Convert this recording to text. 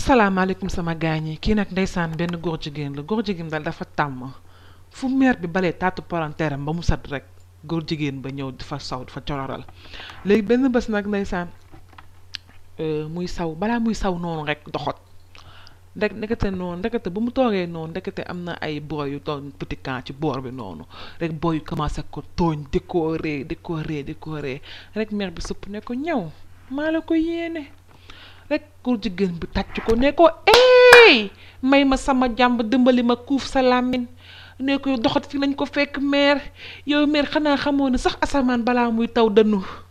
asalaamaaleykum sama gaañ yi kii nag ndeysaan benn góor jigéen la góor jigéen daal dafa tàmm fu meer bi balee taatu palanteeram ba mu sat rek góor jigéen ba ñëw dafa saw dafa cororal léegi benn bés nag ndeysaan muy saw balaa muy saw noonu rek doxot ndek ndekete noonu ndekete bu mu toogee noonu ndekete am na ay boy yu toog petit camp ci boor bi noonu rek boy yu commencé ko tooñ di ko ree di ko ree di ko ree rek meer bi sëpp ne ko ñëw maa la ko yéene rek góor jigéen bi tàcc ko ne ko eey may ma sama jàmb dimbali ma kuuf sa làmmiñ ne ko doxat fi lañ ko fekk meer yow meer xanaa xamoo ne sax asamaan balaa muy taw dënnu